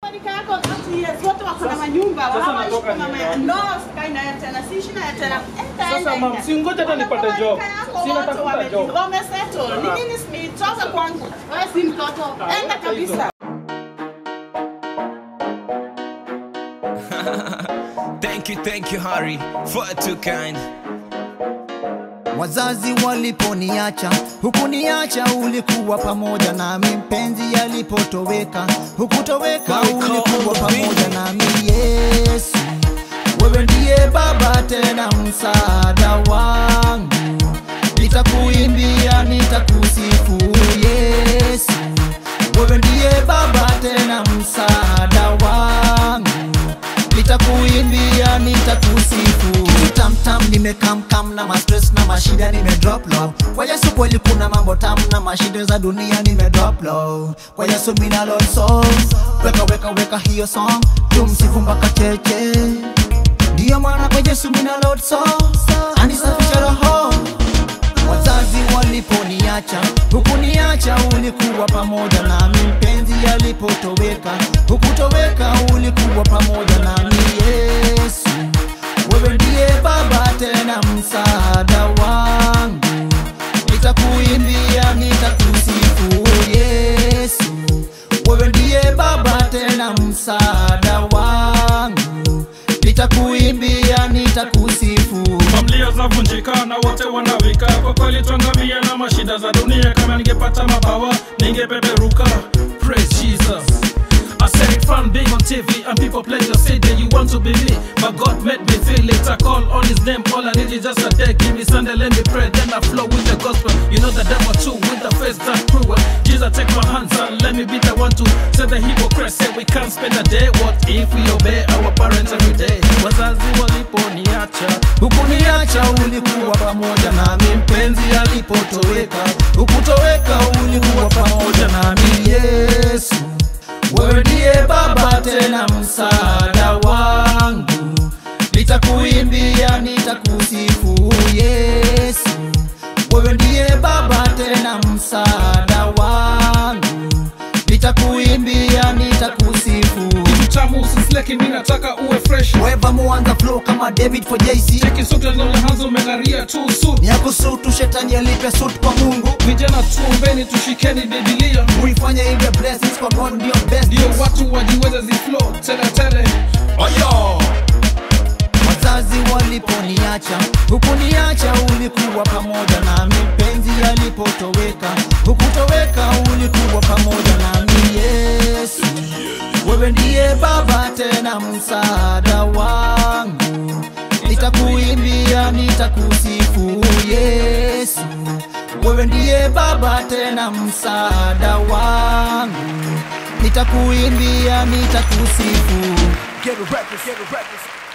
rika yako 30 years, wote wako na manyumba, sasa hawaishi natoka kwa mama niende ya- No, sikai naye tena, siishi naye tena. Enda, Sasa enda, mam, enda. si ngoja hata nipate Wako job. rika yako Si wote natafuta wame- job. wamesettle. Ni nini Smith? Toka kwangu. Wewe si mtoto. Enda kabisa. Thank you, thank you, Harry, for too kind. Wazazi waliponiacha, hukuniacha, ulikuwa pamoja nami. Mpenzi alipotoweka, hukutoweka, ulikuwa pamoja nami. Yesu, wewe ndiye Baba, tena msaada wangu. Nitakuimbia, nitakusifu Yesu, wewe ndiye Baba, tena msaada wangu nitakuimbia nitakusifu tamtam nimekamkam na mastress na mashida nimedrop low kwa yesu kweli kuna mambo tam na mashida za dunia nimedrop low kwa yesu mina lord soul weka weka weka hiyo song tumsifu mpaka cheche ndiyo maana kwa yesu mina lord soul anisafisha roho wazazi waliponiacha hukuniacha ulikuwa pamoja nami mpenzi alipotoweka hukutoweka ulikuwa pamoja nami yesu wewe ndiye baba tena msaada wangu nitakuimbia nitakusifu yesu wewe ndiye baba tena msaada wangu nitakuimbia nitakusifu familia zavunjika na wote wanawika kwa kweli twangamia na mashida za dunia kama ningepata mabawa ningepeperuka praise jesus I said it fun being on TV and people pledge to say that you want to be me But God made me feel it I call on his name All I need is just a day Give me Sunday, let me pray Then I flow with the gospel You know the devil too With the face that cruel Jesus take my hands and let me be the one to Say the hypocrite say we can't spend a day What if we obey our parents every day Wazazi waliponiacha hukuniacha ulikuwa pamoja nami mpenzi alipotoweka hukutoweka ulikuwa pamoja nami yesu wewe ndiye baba tena msaada wangu nitakuimbia nitakusifu yesu wewe ndiye baba tena msaada wangu nitakuimbia nitakusifu Kitu tamu usisleki mi nataka uwe fresh weva muanza flow kama david for jc Cheki suti zinazohanza umeng'aria tu suit nyakusutu shetani alipe suit kwa mungu Vijana tuombeni tushikeni Biblia uifanye ile blessings kwa god ndio best ndio watu wajiweze ziflow tele tele Oyo! wazazi waliponiacha hukuniacha ulikuwa pamoja nami mpenzi alipotoweka hukutoweka ulikuwa pamoja nami yesu wewe ndiye baba tena msaada wangu nitakuimbia nitakusifu yesu wewe ndiye baba tena msaada wangu nitakuimbia nitakusifu Get a records, get a records.